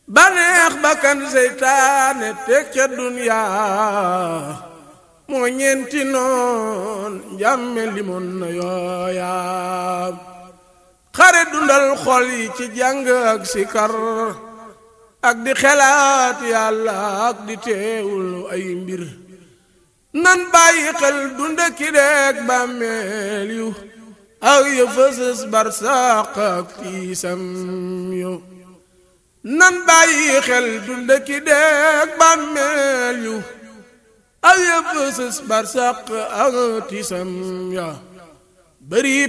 baneex bakkan seytaane teg ca duniyaa moo ñeenti noon njàmme limoon na yooyaa xare dundal xol yi ci jàng ak sikar ak di xelaat yàlla ak di teewul ay mbir nan bàyyi xel dunda ki deeg bàmmeel yu ak ya fësës barsàq ak tiisam yu nan bàyyi xel dunda ki deeg bàmmeel yu ak ya fësës barsàq ak tiisam ya bari